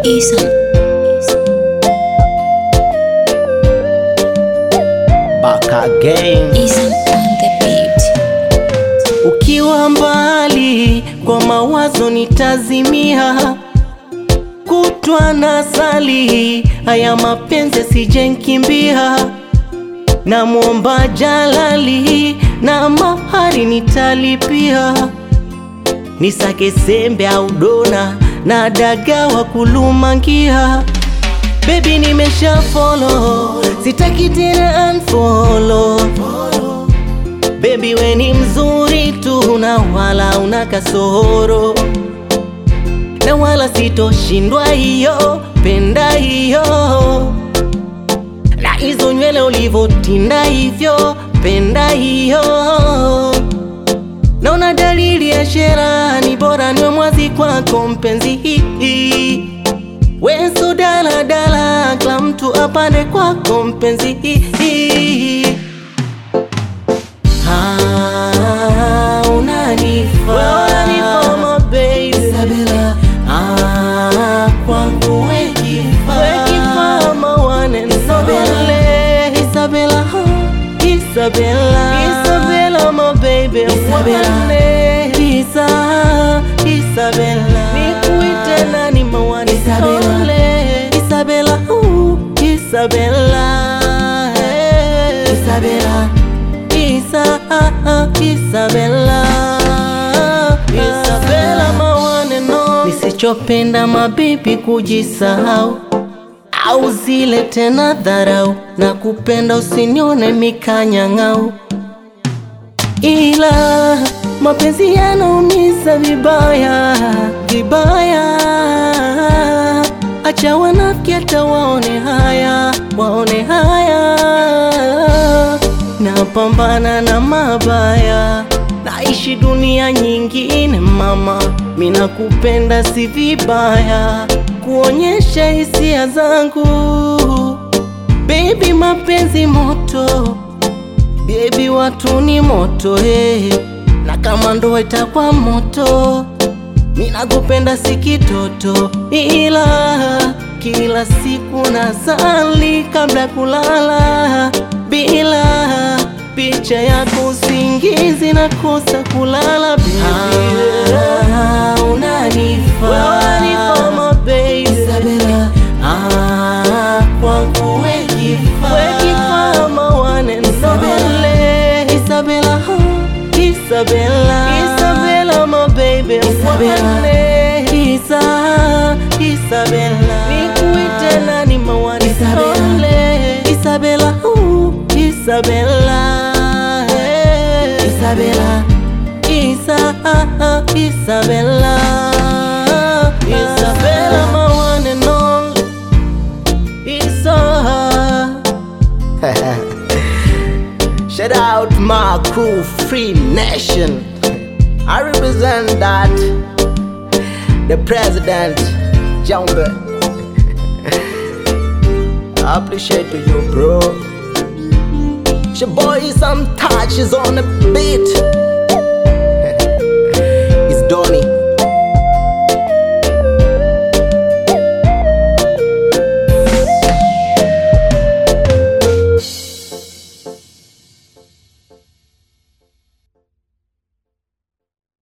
Ethan. Back again. Ethan on the beat. Ukiwa mbali kwa mawazo nitazimia, kutwa na sali, haya mapenzi yasijenkimbia. Namwomba Jalali na mahari nitalipia, nisake sembe au dona na daga wa kulumangia. Baby nimesha follow, sitaki tena unfollow. Baby we ni mzuri tu na wala una kasoro na wala sitoshindwa hiyo, penda hiyo na hizo nywele ulivotinda hivyo, penda hiyo. Naona dalili ya shera, ni bora niwe mwazi kwako mpenzi hii Weso dala dala, kila mtu apande kwako mpenzi hii Ah, unanifaa. Unanifaa, my baby. Ah, kwangu we kifaa. We kifaa, my one and only. Isabella, huh? Isabella. Isabella, my baby. One. Isa, Isabella. Nikuite nani, my one and only. Isabella, ooh, Isabella. Isabella. Isa, Isabella. Isabella, my one and only. Nisichopenda mabibi kujisahau au zile tena dharau na kupenda usinione mikanyang'au, ila mapenzi yanaumiza vibaya vibaya. Acha wanafiki hata waone haya, waone haya. Napambana na mabaya, naishi dunia nyingine mama, mina kupenda si vibaya, kuonyesha hisia zangu baby, mapenzi moto Baby watu ni moto hey. Na kama ndoa itakuwa moto, mina kupenda si kitoto, ila kila siku nasali kabla kulala, bila picha yako usingizi nakosa kulala baby. Ah, unanifaa. Unanifaa, my baby. Ah, kwangu we kifaa. We kifaa, my one and only. Isabella, huh? Isabella. Isabella, my baby. One. Isa, Isabella. Nikuite nani, my one and only. Isabella, ooh, Isabella. Isabella. Isa, Isabella. Isabella, my one and only. Isa. Shout out my crew, Free Nation. I represent that. The president, Jumbe. I appreciate you, bro. Your boy, some touches on the beat.